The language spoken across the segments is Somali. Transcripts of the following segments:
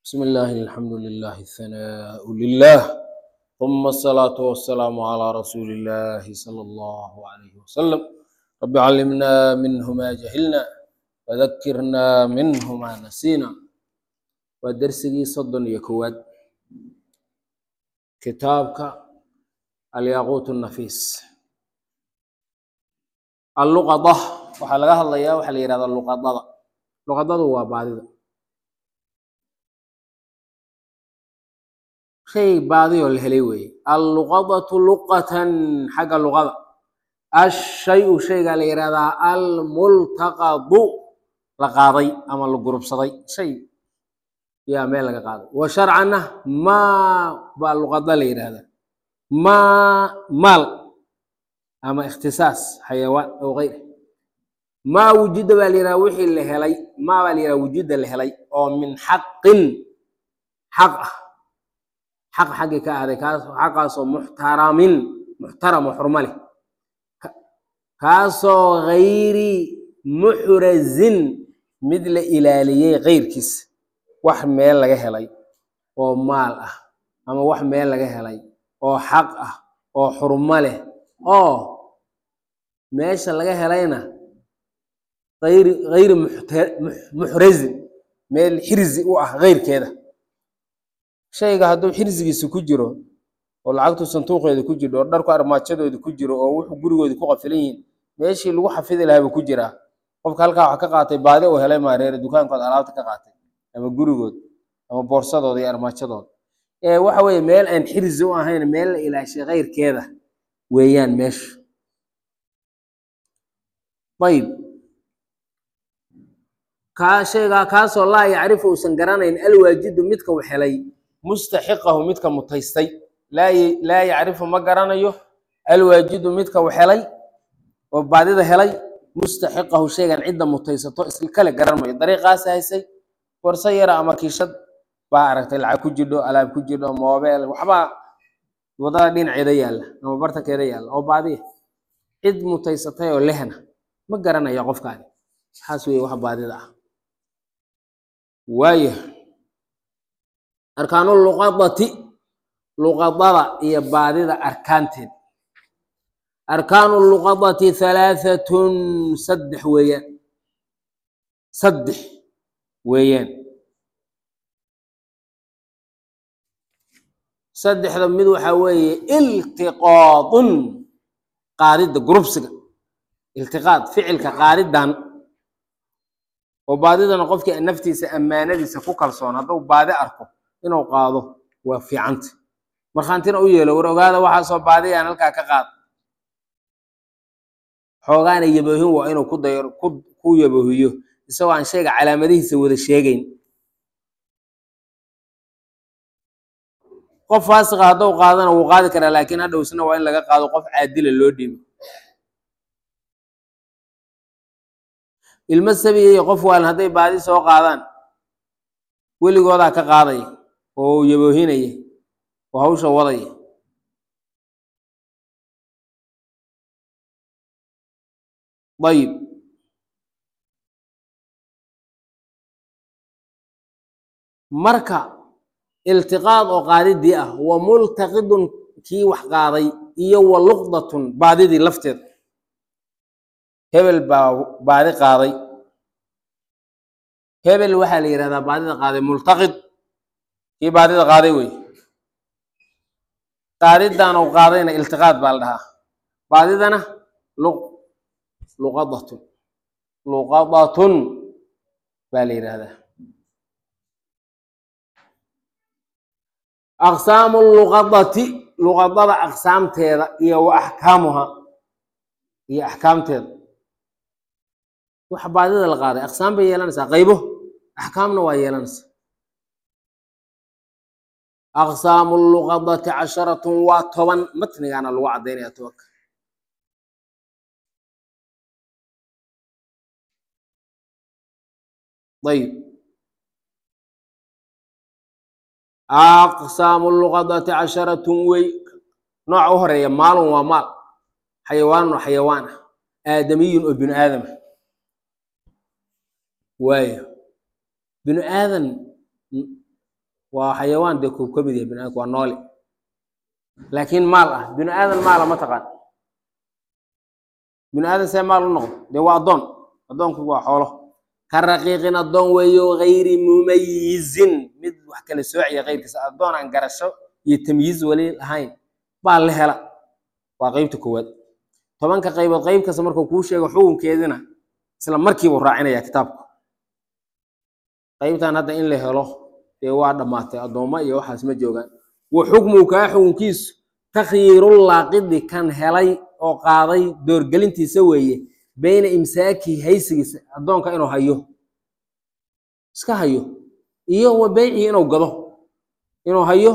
بسم الله الحمد لله الثناء لله ثم الصلاة والسلام على رسول الله صلى الله عليه وسلم رب علمنا منه ما جهلنا وذكرنا منه ما نسينا ودرسي صد يكواد كتابك الياقوت النفيس اللقضة waxaa laga hadlayaa waxaa la yihahdaa luqadada luqadadu waa baadida shay baadiyoo la helay weeye alluqadatu luqatan xagga luqada ashayu shaygaa la yihahdaa almultaqadu la qaaday ama la gurubsaday shay yaa meel laga qaaday wa sharcanna maa baa luqada la yidhahdaa maa maal ama ikhtisaas xayawaan ow gayr maa wujida baa la yidhaha wixii la helay maa baa la yidhaha wujida la helay oo min xaqin xaq ah xaq xaggii ka ahday kaas xaqaasoo muxtaramin muxtaram oo xurmo leh kaasoo gayri muxrazin mid la ilaaliyey keyrkiis wax meel laga helay oo maal ah ama wax meel laga helay oo xaq ah oo xurmo leh oo meesha laga helayna ayri hayri muxrazin meel xirzi u ah keyrkeeda shayga hadduu xirzigiisa ku jiro oo lacagtu sanduuqeeda ku jirto oo dharku armaajadooda ku jiro oo wuxuu gurigooda ku qafilan yihiin meeshii lagu xafidi lahaa buu ku jiraa qofka halkaa wax ka qaatay baadi uu helay maareere dukaankood alaabta ka qaatay ama gurigood ama boorsadooda iyo armaajadooda ee waxa weeye meel aan xirzi u ahayn meel la ilaashay keyrkeeda weeyaan meeshu ayib kaa shaygaa kaasoo laa yacrifu uusan garanayn alwaajidu midka u helay mustaxiqahu midka mutaystay laa yacrifu ma garanayo alwaajidu midka u helay oo baadida helay mustaxiqahu shaygan cidda mutaysato iskale garan mayo dariiqaasi haysay warse yara ama kiishad baa aragtay lacag ku jidho alaab ku jidho moobeel waxbaa wadada dhinaceeda yaalla ama bartankeeda yaalla oo baadiya cid mutaysatay oo lehna ma garanaya qofkaani waxaas weeye wax baadida ah waaya arkaanu luqadati luqadada iyo baadida arkaanteed arkaanu luqadati halaahatun saddex weeyaan saddex weeyaan saddexda mid waxaa weeye iltiqaadun qaadidda gurubsiga iltiqaad ficilka qaadidan oo baadidana qofkii naftiisa ammaanadiisa ku kalsoon hadduu baadi arko inuu qaado waa fiicanta markhaantina u yeelo war ogaada waxaasoo baadiyaan halkaa ka qaad xoogaana yaboohin waa inuu ku dayo ku yaboohiyo isagoo aan shayga calaamadihiisa wada sheegayn qof faasiqa hadduu qaadana wuu qaadi karaa laakiin hadhowsna waa in laga qaado qof caadila loo dhiibo ilmo sabiya iyo qof waalan hadday baadi soo qaadaan weligoodaa ka qaadaya oo yaboohinaya oo hawsha wadaya ayib marka iltiqaad oo qaadidii ah wa multaqidun kii wax qaaday iyo wa luqdatun baadidii lafteeda hebel baa baadi qaaday hebel waxaa la yihahdaa baadida qaaday multaqid kii baadida qaaday wey qaadidan u qaadayna iltiqaad baa la dhahaa baadidana luqadatun luqadatun baa la yidhahdaa aqsaamu luqadati luqadada aqsaamteeda iyo wa axkaamuha iyo axkaamteeda waxa baadida la qaaday aqsaam bay yeelanaysaa qaybo axkaamna waa yeelanaysaa aqsaamu luqadati casharatun waa toban matnigaana lagu caddaynaya tobanka ayib aqsaamu luqadati casharatun wey nooca u horeeya maalun waa maal xayawaanun oo xayawaan ah aadamiyun oo binu aadama waayo binu aadan waa xayawaan dee koob ka mid yahay bini aadamku waa noole laakiin maal ah bini aadan maala ma taqaan bini aadan see maal u noqdo dee waa addoon addoonku waa xoolo ka raqiiqin addoon weeyo gayri mumayizin mid wax kala soociya keyrkiisa addoon aan garasho iyo tamyiiz weli lahayn baa la hela waa qeybta koowaad tobanka qaybood qeyb kasta markuu kuu sheego xukunkeedina isla markiibuu raacinaya kitaabku qeybtan hadda in la helo dee waa dhammaatay addoommo iyo waxaas ma joogaan wa xukmuhu kaa xukunkiisu takhyiirullaaqidi kan helay oo qaaday doorgelintiisa weeye beyna imsaaki haysigiisa addoonka inuu hayo iska hayo iyo wa beycihi inuu gado inuu hayo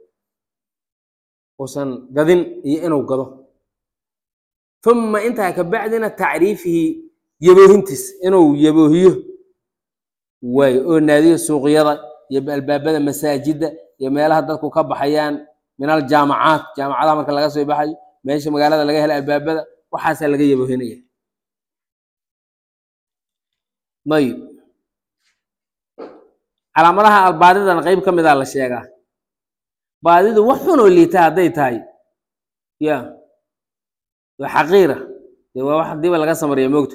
uusan gadin iyo inuu gado uma intaa ka bacdina tacriifihi yaboohintiis inuu yaboohiyo waayo oo naadiyo suuqyada iyo albaabada masaajidda iyo meelaha dadku ka baxayaan min aljaamacaat jaamacadaha marka laga soo baxayo meesha magaalada laga hela albaabada waxaasaa laga yaboohinaya ayib calaamadaha albaadidan qeyb ka mida la sheegaa baadidu wax xunoo liita hadday tahay ya waa xaqiira dee waa wax hadiiba laga samariya moogta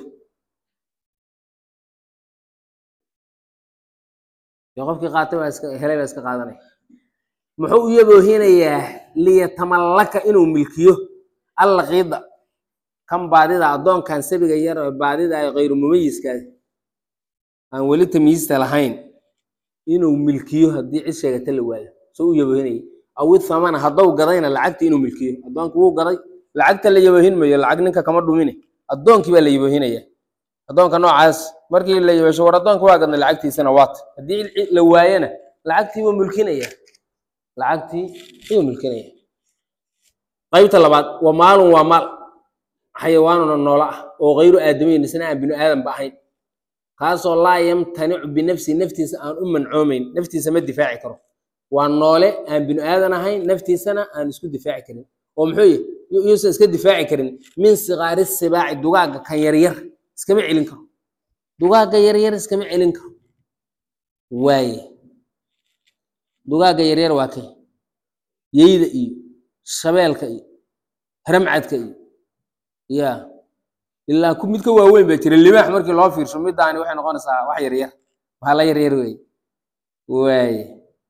dee qofkii qaatay waa iska helay baa iska qaadanaya muxuu u yaboohinayaa liyatamallaka inuu milkiyo allaqiida kan baadida addoonkan sabiga yar oo baadida ay kayru mumayiskaas aan weli tamyiista lahayn inuu milkiyo haddii cid sheegata la waayo soo u yaboohinaya awi thamana haddou gadayna lacagta inuu milkiyo addoonki wuu gaday lacagta la yaboohin mayo lacag ninka kama dhumine addoonkii baa la yaboohinaya addoonka noocaas markii la yaboosho war addoonka waa gadnay lacagtiisana waata haddii la waayana lacagtii buu mulkinaya lacagtii ayuu mulkinaya qaybta labaad waa maalun waa maal xayawaanuna noolo ah oo kayru aadamayn isna aan binu aadanba ahayn kaasoo laa yamtanicu binafsi naftiisa aan u mancoomayn naftiisa ma difaaci karo waa noole aan binu aadan ahayn naftiisana aan isku difaaci karin oo muxuu yihi yuusan iska difaaci karin min sigaari sibaaci dugaagga kan yaryar iskama celin karo dugaagga yaryar iskama celin karo waaye dugaagga yaryar waa kay yeyda iyo shabeelka iyo haramcadka iyo ya ilaa ku midka waaweyn baa jira libaax markii loo fiirsho midaani waxay noqonaysaa wax yaryar waxaa la yaryar wey waaye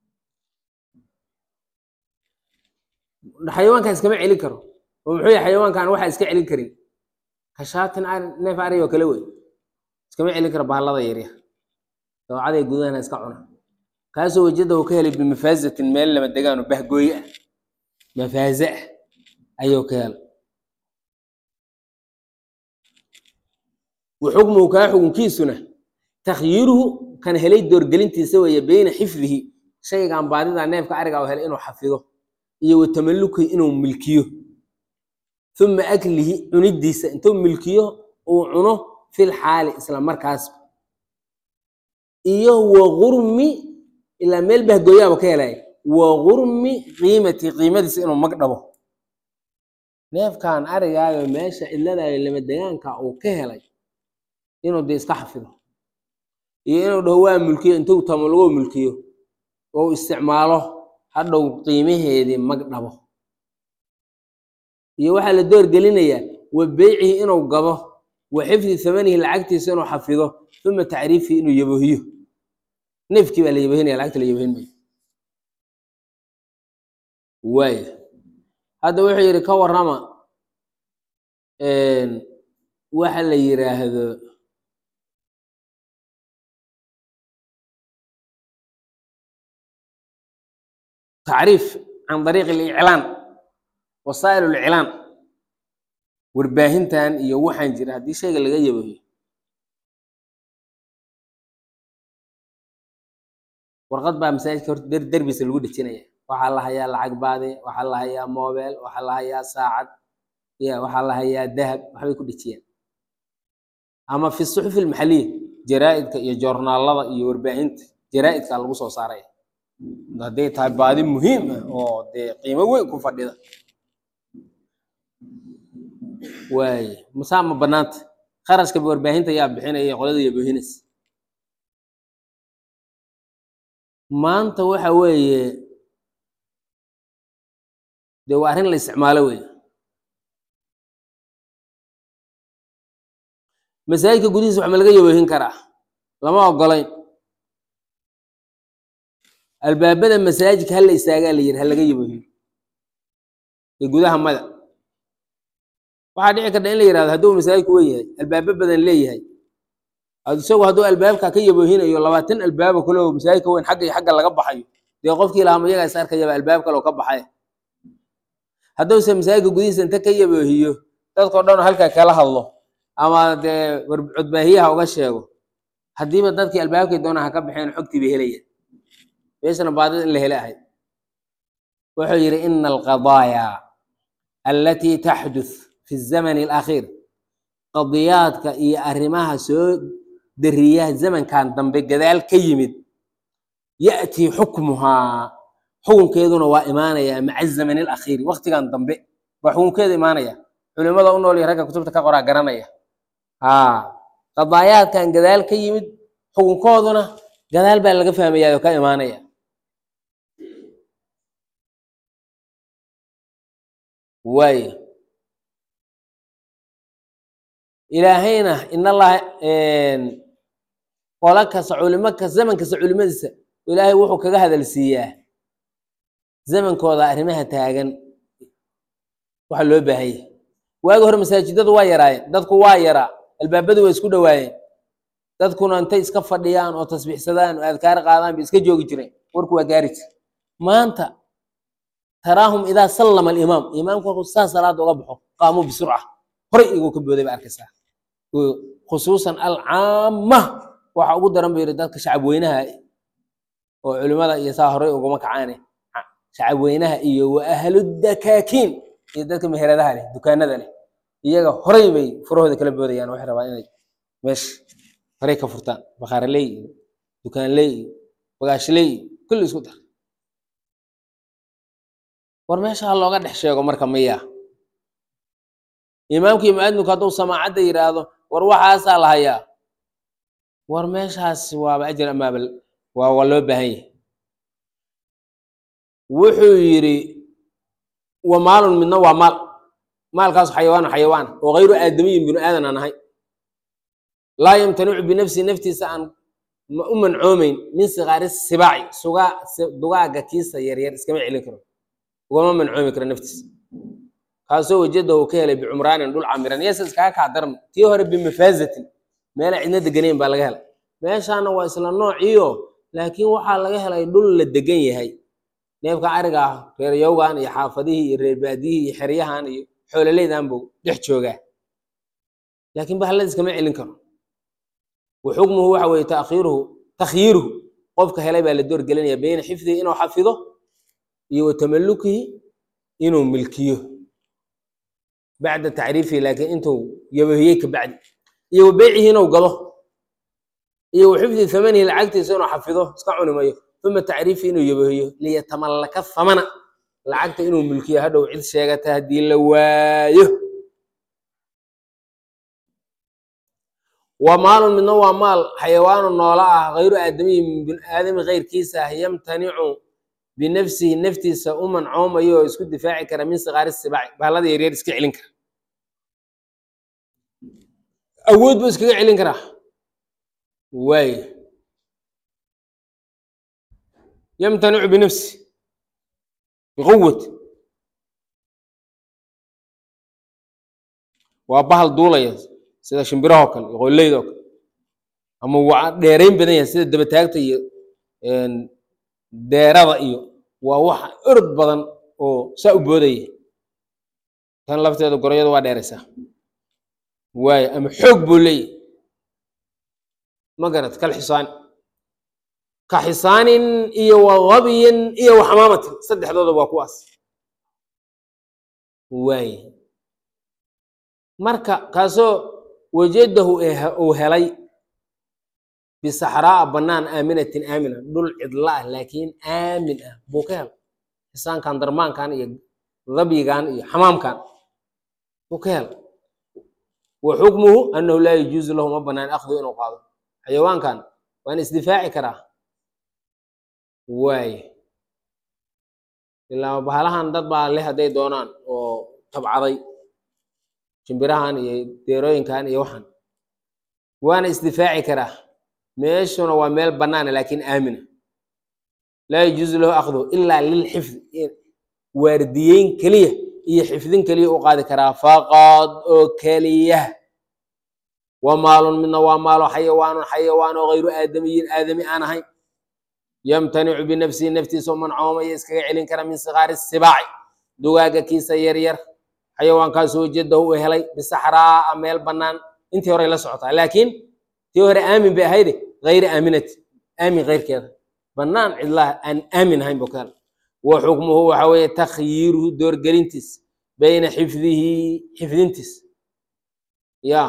xayawaankan iskama celin karo oo muxuu yahay xayawaankan waxa iska celin karin kashaatin neef ari oo kale wey iskama celin karo bahallada yaryar dawcaday gudahana iska cuna kaasoo wejada uu ka helay bimafaazatin meel lama degaano bahgooye ah mafaaze ah ayuu ka helay waxukmuhu kaa xukunkiisuna takhyiiruhu kan helay doorgelintiisa weeye beyna xifdihi shaygan baadida neefka ariga oo helay inuu xafido iyo wa tamallukihi inuu milkiyo uma aklihi cunidiisa intuu milkiyo uu cuno fil xaali isla markaas iyo wa gurmi ilaa meel bahgooyaaba ka helaya wa gurmi qiimati qiimadiisa inuu mag dhabo neefkan arigaayo meesha cidladaayo lama degaanka uu ka helay inuu dee iska xafido iyo inuu dhaho waa mulkiyo intuu tamalugoo mulkiyo oo isticmaalo hadhow qiimaheedii mag dhabo iyo waxaa la door gelinayaa wa beycihi inuu gado wa xifdi thamanihi lacagtiisa inuu xafido uma tacriifihi inuu yaboohiyo neefkii baa la yaboohinaya lacagta la yaboohin mayo waaya hadda wuxuu yidhi ka warrama waxa la yiraahdo tacriif can dariiq aliclaan wasaa'il alclaan warbaahintan iyo waxaan jira haddii shayga laga yaboohiyo warqad baa masaajidka horta der derbisa lagu dhejinaya waxaa la hayaa lacag baade waxaa la hayaa mobel waxaa la hayaa saacad ya waxaa la hayaa dahab waxbay ku dhejiyaan ama fi suxufi almaxaliya jaraa'idka iyo joornaalada iyo warbaahinta jaraa'idka lagu soo saaraya hadday tahay baadi muhiim ah oo dee qiimo weyn ku fadhida waaye masaa ma banaanta kharashka warbaahinta yaa bixinaya qolada yaboohinaysa maanta waxa weeye dee waa arrin la isticmaalo weeye masaajidka gudihiisa wax ma laga yaboohin karaa lama ogolayn albaabada masaajidka hala istaagaa la yidhi ha laga yaboohin ee gudaha mada waxaa dhici karta in la yihahdo hadduu masaajidku wen yahay albaabo badan leeyahay ad isagu hadduu albaabka ka yaboohinayo labaatan albaabo kale oo masaajidka weyn xagga iyo xagga laga baxayo dee qofkii lahaa mayagaa is arkayaba albaab kale oo ka baxay hadduuse masaajidka gudihiisa inta ka yaboohiyo dadkao dhan halkaa kala hadlo ama dee codbaahiyaha uga sheego haddiiba dadkii albaabkay doonaa ha ka baxeen xogtii bay helayaan meeshana baadida in la hele ahayd wuxuu yidhi ina alqadaaya alatii taxduth fi zamani alakhiir qadiyaadka iyo arrimaha soo dariya zamankan dambe gadaal ka yimid ya'tii xukmuhaa xukunkeeduna waa imaanaya maca zamani alakhiiri waktigan dambe baa xukunkeeda imaanaya culimada u nool iyo ragga kutubta ka qoraa garanaya haa qadaayaadkan gadaal ka yimid xukunkooduna gadaal baa laga fahmayaa oo ka imaanaya waayo ilaahayna in allaha qolo kasta culimo kasta zaman kasta culimadiisa ilaahay wuxuu kaga hadal siiyaa zamankooda arrimaha taagan waxa loo baahanya waagi hore masaajidadu waa yaraayeen dadku waa yaraa albaabadu waa isku dhowaayeen dadkuna intay iska fadhiyaan oo tasbiixsadaan oo adkaar qaadaan bay iska joogi jireen warku waa gaari jir maanta taraahum idaa sallama alimaam imaamku markuu saa salaada uga baxo qaamuu bisurca horay iguu ka booday ba arkaysaa khusuusan alcaama waxa ugu daran bu yidhi dadka shacab weynaha oo culimada iyo saa horay uguma kacaane shacab weynaha iyo wa ahludakaakiin iyo dadka meheradaha leh dukaanada leh iyaga horay bay furahooda kala boodayaan waxay rabaan inay meesha horay ka furtaan bakhaaraley iyo dukaanley iyo bagaashley iyo kulli isku dar war meesha ha looga dhex sheego marka miya imaamkii muadinku hadduu samaacadda yidhaahdo war waxaasaa la hayaa war meeshaas waaba ajir amaabal waa waa loo baahan yahay wuxuu yidhi wa maalun midna waa maal maalkaas xayawaanu xayawaan oo hayru aadamiyin binu aadan aan ahay laa yamtanicu binafsi naftiisa aan u mancoomeyn min sikaari sibaaci sugaa dugaaga kiisa yaryar iskama celin karo ugama mancoomi karo naftiisa kaasoo wajada uu ka helay bicumraanin dhul camiran yase iskaga kaa daran tii hore bimafaazatin meela cidna deganeyn baa laga helay meeshaana waa isla noociio laakiin waxaa laga helay dhul la degan yahay neefka ariga ah reer yowgan iyo xaafadihii iyo reer baadiyihii iyo xeryahan iyo xoololeydan buu dhex joogaa laakiin bahallada iskama celin karo wa xukmuhu waxa weeye taakhiiruhu takhyiiruhu qofka helay baa la doorgelinaya beyna xifdihi inuu xafido iyo wa tamalukihi inuu milkiyo bacda tacriifihi laakiin intuu yabahiyey ka bacdi iyo wa beycihi inuu gado iyo wa xifdi thamanihi lacagtiisa inuu xafido iska cunimayo uma tacriifi inuu yabahiyo liyatamallaka thamana lacagta inuu mulkiyo hadhow cid sheegata haddii la waayo wa maalun midna waa maal xayawaanu noola ah hayru aadamiyi min bini aadami keyrkiisa ah yamtanicu binafsihi naftiisa u mancoomayo oo isku difaaci kara min sikaari sibaaci bahalada yaryar iska celin kara awood buu iskaga celin karaa waay yamtanicu binafsi biquwati waa bahal duulaya sida shimbirahoo kale iyo qolleydoo kale ama waa dheerayn badan yahay sida dabataagta iyo deerada iyo waa wax orod badan oo saa u boodaya tan lafteeda gorayada waa dheeraysaa waayo ama xoog buu leeyahy ma garat kal xisaani ka xisaanin iyo wa gabyin iyo wa xamaamatin saddexdooda waa kuwaas waaye marka kaasoo wajadahu uu helay bisaxraa'a bannaan aaminatin aamina dhul cidla ah laakiin aamin ah buu ka helay xisaankan darmaankan iyo dabyigan iyo xamaamkan buu ka helay wa xukmuhu annahu laa yajuuzu lahu ma bannaan akhdu inuu qaado xayawaankan waana isdifaaci karaa waaye ilaa bahalahan dad baa le hadday doonaan oo tabcaday shimbirahan iyo deerooyinkan iyo waxan waana isdifaaci karaa meeshuna waa meel bannaana laakiin aamina laa yajuusu lahu akhduhu ilaa lilxifdi waardiyeyn keliya iyo xifdin keliya u qaadi karaa faqad oo keliya wa maalun midna waa maalo xayawaanun xayawaan oo hayru aadamiyin aadami aan ahayn yamtanicu binafsihi naftiisa oo mancoomaya iskaga celin kara min sikaari sibaaci dugaaga kiisa yaryar xayawaankaasoo jadahu u helay bisaxraa meel bannaan intii horey la socotaa laakiin tii hore aamin bay ahayde hayri aaminati aamin keyrkeeda bannaan cidlaha aan aamin ahayn buu ka helay wa xukmuhu waxa weeye takhyiiruhu doorgelintiis bayna xifdihi xifdintiis ya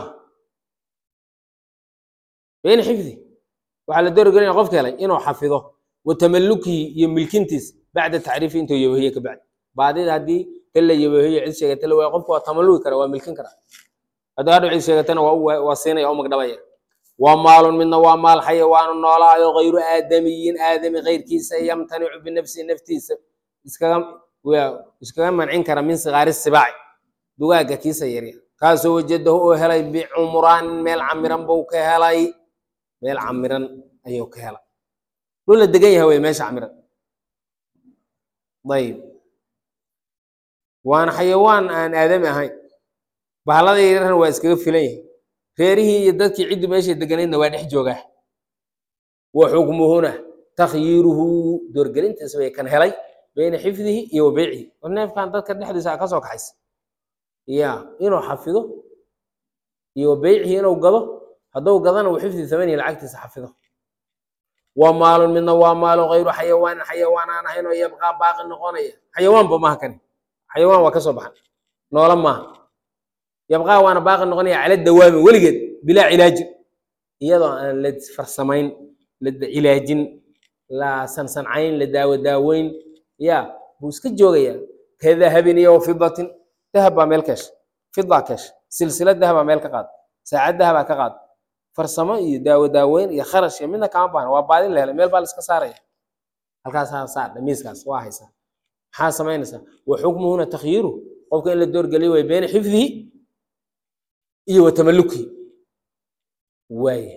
bayna xifdihi waxaa la doorgelinaya qofka helay inuu xafido wa tamalukihi iyo milkintiis bacda tacriifi intuu yabahiye ka bacdi baadida haddii tan la yabahiyo cid sheegata la waaya qofka waa tamaluki kara waa milkin kara haddii hadhow cid sheegatana waa u waa siinaya u magdhabaya waa maalun midna waa maal xayawaanu noolaayo hayru aadamiyin aadami keyrkiisa yamtanicu binafsihi naftiisa iskaga waa iskaga mancin kara min sikaari sibaaci dugaaga kiisa yaryar kaasoo wajadahu oo helay bicumraanin meel camiran buu ka helay meel camiran ayuu ka helay dhul la degan yahay wey meesha camiran ayib waana xayawaan aan aadami ahayn bahalada yaryarna waa iskaga filan yahay reerihii iyo dadkii ciddu meeshay deganaydna waa dhex joogaa wa xukmuhuna takhyiiruhu doorgelintiisa bay kan helay bayna xifdihi iyo wa beycihi war neefkan dadka dhexdiisa a ka soo kaxaysa ya inuu xafido iyo wa beycihi inuu gado hadduu gadana uu xifdi thamaniya lacagtiisa xafido waa maalun midna waa maalo hayru xayawaanin xayawaan aan ahayn oo yabqaa baaqi noqonaya xayawaanba maaha kani xayawaan waa ka soo baxan noola maaha yabqaa waana baaqi noqonaya cala dawaami weligeed bilaa cilaajin iyadoo aan la farsamayn la cilaajin la sansancayn la daawo daaweyn ya buu iska joogayaa ka dahabin iyo fidatin dahab baa meel keesha fida keesha silsilad dahabaa meel ka qaad saacad dahabaa ka qaad farsamo iyo daawo daaweyn iyo kharash iyo midna kama baahna waa baadin la helay meel baa la iska saaraya halkaasaa saar dhamiiskaas waa haysaa maxaa samaynaysaa wa xukmuhuna takhyiiru qofka in la doorgeliyo way beyna xifdihi iyo wa tamalukihi waaye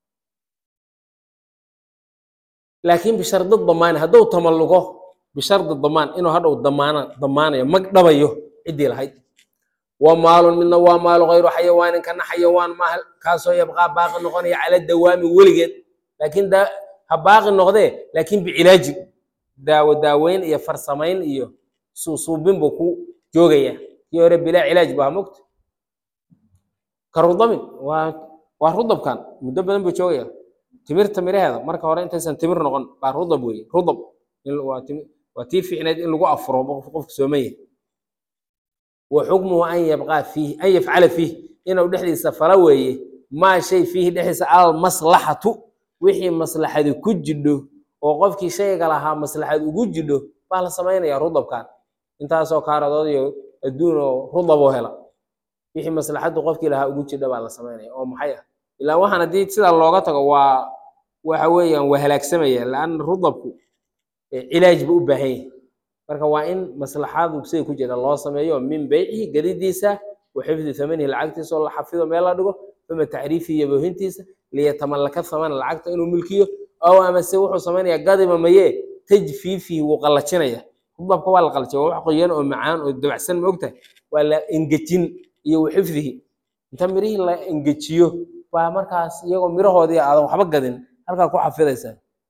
laakiin bishardi damaani hadduu tamallugo bishardi damaan inuu hadhow damaana damaanayo mag dhabayo ciddii lahayd wa maalun midna waa maalo hayru xayawaanin kana xayawaan maaha kaasoo yabqaa baaqi noqonaya cala dawaami weligeed laakiin da ha baaqi noqdee laakiin bicilaajin daawo daaweyn iyo farsamayn iyo suusuubin buu ku joogaya kii hore bilaa cilaaj baa mogta ka rudamin waa waa rudabkan muddo badan buu joogaya timirta miraheeda marka hore intaysan timir noqon baa rudab weeye rudab waa waa tii fiicneed in lagu afuro qofka sooman yahay wa xukmuhu an yabqaa fiihi an yafcala fiih inuu dhexdiisa fala weeye maa shay fiihi dhexdiisa almaslaxatu wixii maslaxadi ku jidho oo qofkii shayga lahaa maslaxad ugu jidho baa la samaynaya rudabkan intaasoo kaaradood iyo adduun oo rudaboo hela wixii maslaxaddu qofkii lahaa ugu jidha baa la samaynaya oo maxay ah ilaa waxaan haddii sidaa looga tago waa waxa weeyaan waa halaagsamaya laanna rudabku cilaaj buu u baahan yahay marka waa in maslaxadu siday ku jira loo sameeyo min beycihi gadidiisa wa xifdi thamanihi lacagtiisa oo la xafido meel la dhigo uma tacriifihi iyo boohintiisa liyatamallaka thamana lacagta inuu milkiyo ow amase wuxuu samaynayaa gadiba maye tajfiifihi wuu qallajinaya rudabka waa la qallajaya waa wax qoyan oo macaan oo dabacsan ma ogtahay waa la engejin iyo wa xifdihi inta mirihii la engejiyo baa markaas iyagoo mirahoodii aadan waxba gadin halkaa ku xafidaysaa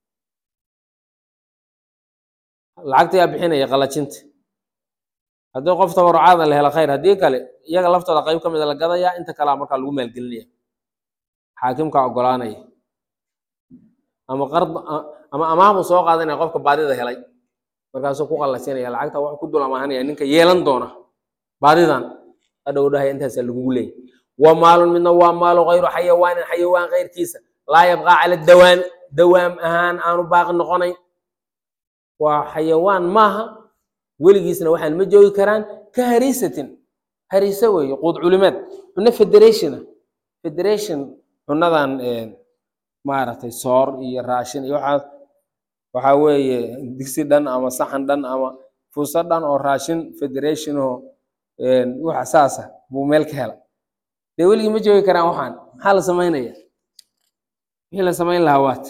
lacagta yaa bixinaya qalajinta haddii qof tabarucaada la helo khayr haddii kale iyaga laftooda qayb ka mida la gadayaa inta kalea markaa lagu maalgelinaya xaakimkaa ogolaanaya ama qard ama amaahbuu soo qaadanaya qofka baadida helay markaasuu ku qalajinaya lacagta wax ku dul amaahanaya ninka yeelan doona baadidan hadhow dhahaya intaasaa lagugu leeyay wa maalun midna waa maalo hayru xayawaanin xayawaan keyrkiisa laa yabqaa cala dawaami dawaam ahaan aanu baaqi noqonayn waa xayawaan maaha weligiisna waxaan ma joogi karaan ka hariisatin hariise weeye quud culimeed cunno federationa federation cunadan maaragtay soor iyo raashin iyo waxaas waxaa weeye digsi dhan ama saxan dhan ama fuuso dhan oo raashin federation oo waxa saasa buu meel ka hela dee weligii ma joogi karaan waxaan maxaa la samaynaya wixii la samayn lahaa waat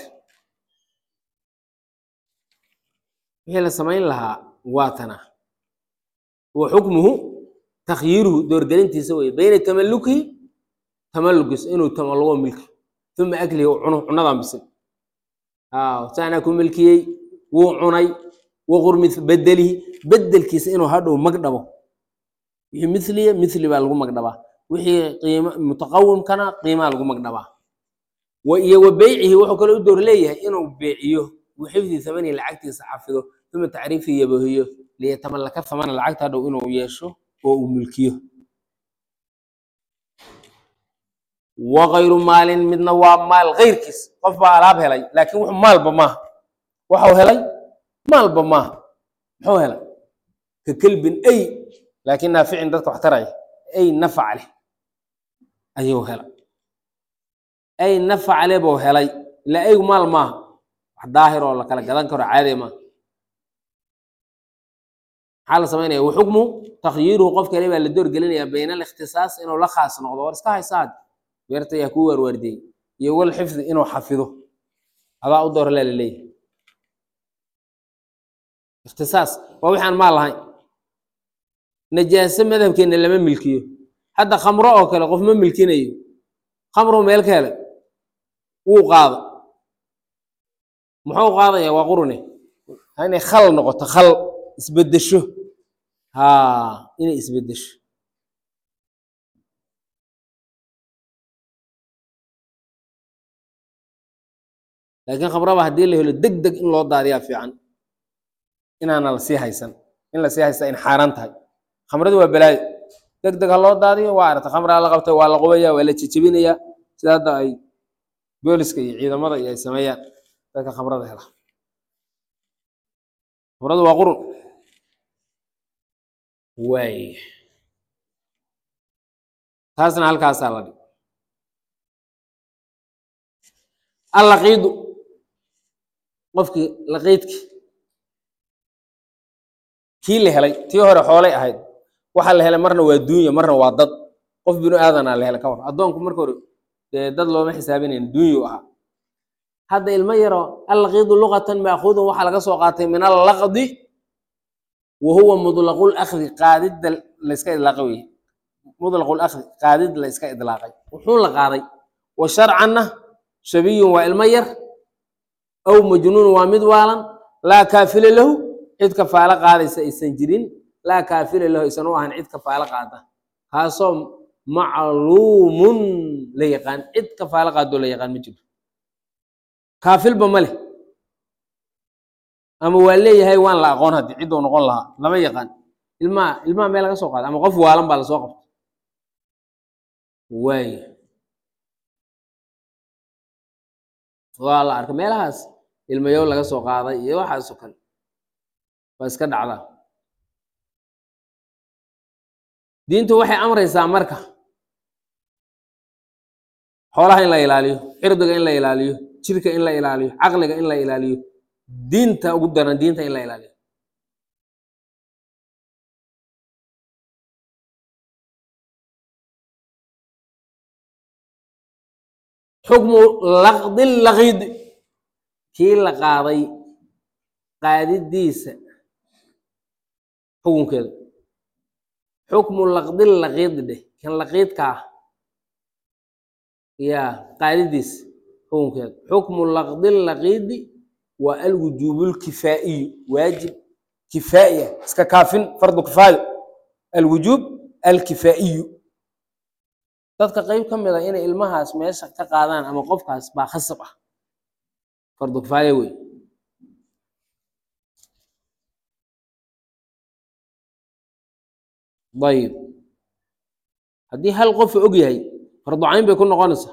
wixii la samayn lahaa waatana wa xukmuhu takhyiiruhu doorgelintiisa weye bayna tamallukihi tamallugis inuu tamallugo milki uma aklihi u cuno cunadan bisil saanaa ku milkiyey wuu cunay waqurmi bedelihi bedelkiisa inuu hadhow magdhabo wixii miliya mili baa lagu magdhabaa wixii qiima mutaqawimkana qiimaa lagu magdhabaa wa iyo wa beycihi wuxuu kaloo u door leeyahay inuu beeciyo wixifdi thamani lacagtiisa xafido uma tacriifi yabahiyo liyatamallaka thamana lacagta hadhow inuu yeesho oo uu milkiyo wakayru maalin midna waa maal keyrkiis qof baa alaab helay laakiin wuxuu maalba maaha waxau helay maalba maaha muxuu helay ka kelbin ay laakiin naaficin dadka wax taraya ay nafac leh ayuu helay ay nafac leh buu helay ila aygu maal maaha wax daahir oo la kala gadan karo caadi maaha maxaa la samaynaya waxukmu takhyiiruhu qof kale baa la door gelinayaa bayna alikhtisaas inuu la khaas noqdo war iska haysaad beerta yaa kuu waarwaardiyey iyo wal xifdi inuu xafido adaa u doorlaa laleeyahay ikhtisaas waa waxaan maal lahayn najaase madhabkeenna lama milkiyo hadda khamro oo kale qof ma milkinayo khamro meel ka helay wuu qaada muxuu qaadaya waa qurune inay khal noqoto khal isbedesho ha inay isbedesho laakiin khamraba haddii la helo deg deg in loo daadiyaa fiican inaana la sii haysan in la sii haysta in xaaraan tahay khamradu waa balaayo deg deg ha loo daadiyo waa aragta khamraa la qabtay waa la qubaya waa la jejebinayaa sida hadda ay booliska iyo ciidamada iyo ay sameeyaan dadka khamrada hela khamradu waa qurun waay taasna halkaasaa la dhig allaqiidu qofkii laqiidkii kii la helay tii hore xoolay ahayd waxaa la helay marna waa duunya marna waa dad qof binu aadanaa la helay ka war addoonku marka hore dee dad looma xisaabinayn duunyu ahaa hadda ilmo yaro allaqiidu luqatan maakuudun waxaa laga soo qaatay min allaqdi wa huwa mudlaqu lakdi qaadidda layska idlaaqay weye mudlaqu lakdi qaadid la iska idlaaqay wuxuu la qaaday wa sharcanna shabiyun waa ilmo yar aw majnuun waa mid waalan laa kaafila lahu cid kafaalo qaadaysa aysan jirin laa kaafila lahu aysan u ahan cid kafaalo qaada kaasoo macluumun la yaqaan cid kafaalo qaadoo la yaqaan ma jiro kaafilba ma leh ama waa leeyahay waan la aqoon haddi cidduu noqon lahaa lama yaqaan ilmaha ilmaha meel laga soo qaada ama qof waalan baa lasoo qabta waaya waa la arkay meelahaas ilmayow laga soo qaaday iyo waxaasoo kale waa iska dhacdaa diintu waxay amraysaa marka xoolaha in la ilaaliyo cirdiga in la ilaaliyo jirka in la ilaaliyo caqliga in la ilaaliyo diinta ugu daran diinta in la ilaaliyo xukmu laqdi laqiid kii la qaaday qaadidiisa xukunkeeda xukmu laqdi laqiid dheh kan laqiidka ah ya qaadidiisa xukunkeeda xukmu laqdi laqiidi waa alwujuubulkifaa'iyu waajib kifaa'iya iska kaafin fardu kifaayo alwujuub alkifaa'iyu dadka qeyb ka mid a inay ilmahaas meesha ka qaadaan ama qofkaas baa khasab ah fardu kifaaya wey ayib haddii hal qofa og yahay fardu cayn bay ku noqonaysaa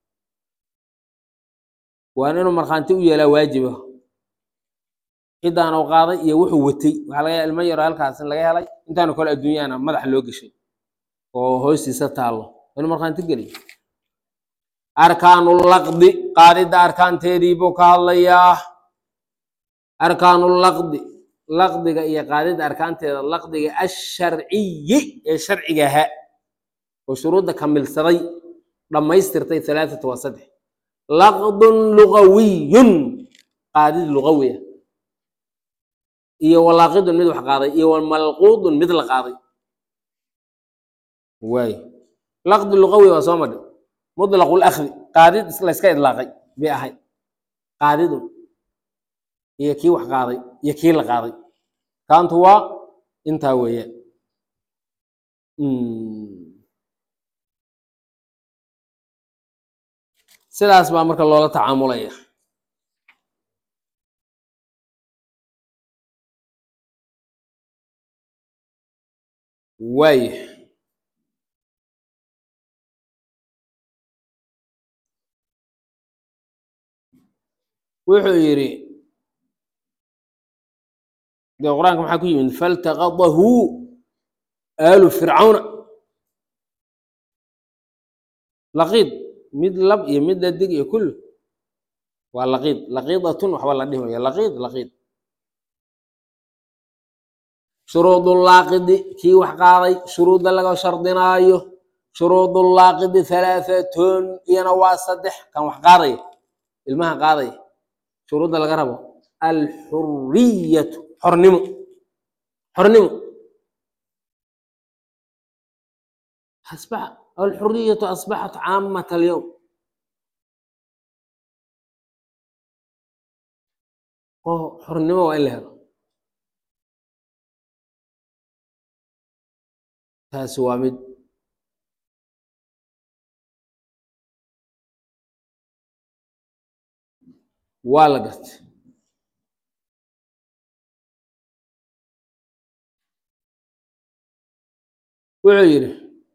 waana inuu markhaanti u yeelaa waajiba ciddaan u qaaday iyo wuxuu watay waxaa laga yaaa ilmo yaro halkaas in laga helay intaanu kale adduunyaana madaxa loo geshay oo hoostiisa taallo inuu markhaanti geliyo arkaanu laqdi qaadidda arkaanteedii buu ka hadlayaa arkaanu laqdi laqdiga iyo qaadida arkaanteeda laqdiga asharciyi ee sharciga ahaa oo shuruudda kamilsaday dhammaystirtay halaathatu waa saddex laqdun lugawiyun qaadid lugawi ah iyo walaaqidun mid wax qaaday iyo wamalquudun mid la qaaday waay laqdi lugawi waa soo madhi mutlaqu lakhdi qaadid layska idlaaqay bay ahay qaadidun iyo kii wax qaaday iyo kii la qaaday kaantu waa intaa weeyaan sidaas baa marka loola tacaamulaya waaya wuxuu yidhi dee qur-aanka maxaa ku yimid faltaqadahu aalu fircawna laqiid mid lab iyo mid dadig iyo kullu waa laqiid laqiidatun waxba la dhihi maya laqiid laqiid shuruudulaaqidi kii wax qaaday shuruudda laga shardinaayo shuruudulaaqidi halaahatun iyana waa saddex kan wax qaadaya ilmaha qaadaya shuruudda laga rabo alxuriyatu xornimo xornimo asbax alxuriyatu asbaxat caamat alyowm oo xornimo waa in la helo taasi waa mid waa la gartay wuxuu yidhi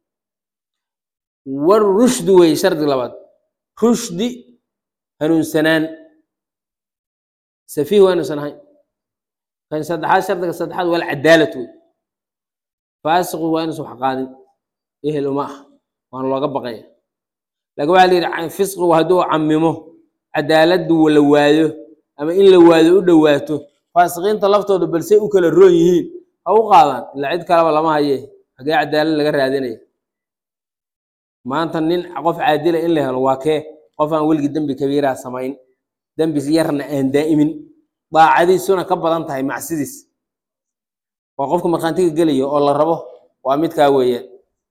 war rushdi wey shardi labaad rushdi hanuunsanaan safiih waa inuusan ahayn kan saddexaad shardiga saddexaad wal cadaalad wey faasiqu waa inuusan wax qaadin ehel uma ah waana looga baqaya laakiin waxaa la yidhi fisqigu hadduu camimo cadaaladdu la waayo ama in la waayo u dhowaato faasiqiinta laftooda balse u kala roon yihiin ha u qaadaan ilaa cid kaleba lama haye hagee cadaalad laga raadinaya maanta nin qof caadila in la helo waa kee qof aan weligii dembi kabiiraa samayn dembi yarna aan daa'imin daacadiisuna ka badan tahay macsidiis waa qofka markhaantiga gelaya oo la rabo waa midkaa weeyaan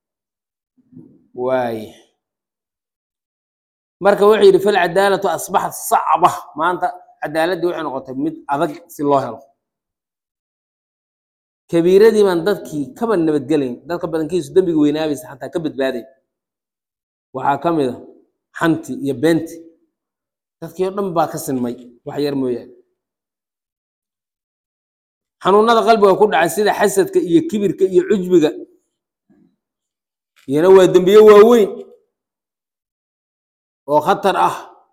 waay marka wuxuu yidhi falcadaalatu asbaxat sacba maanta cadaaladdii waxay noqotay mid adag si loo helo kabiiradii baan dadkii kaba nabadgelayn dadka badankiisu dembiga weynaabaysa xataa ka badbaadayn waxaa ka mid a xanti iyo beenti dadkii oo dhan baa ka sinmay wax yar mooyaane xanuunada qalbiga ku dhacay sida xasadka iyo kibirka iyo cujbiga iyana waa dembiye waaweyn oo khatar ah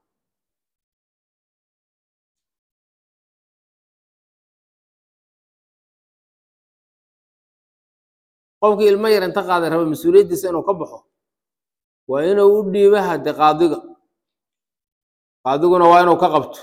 qofkii ilmo yar inta qaaday raba mas-uuliyaddiisa inuu ka baxo waa inuu u dhiiba hade qaadiga qaadiguna waa inuu ka qabto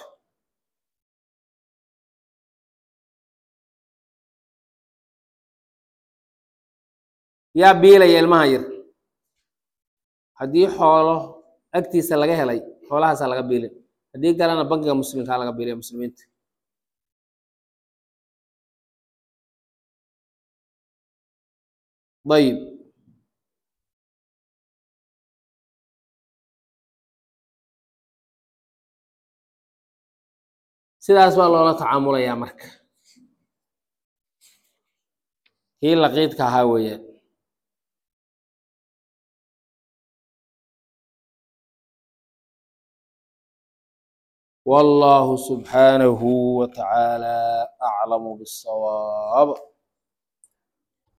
yaa biilaya ilmaha yar haddii xoolo agtiisa laga helay xoolahaasaa laga biilin haddii kalena bankiga muslimkaa laga biilaya muslimiinta ayib sidaas baa loola tacaamulayaa marka kii laqiidka ahaa weeyaan والله سبحانه وتعالى أعلم بالصواب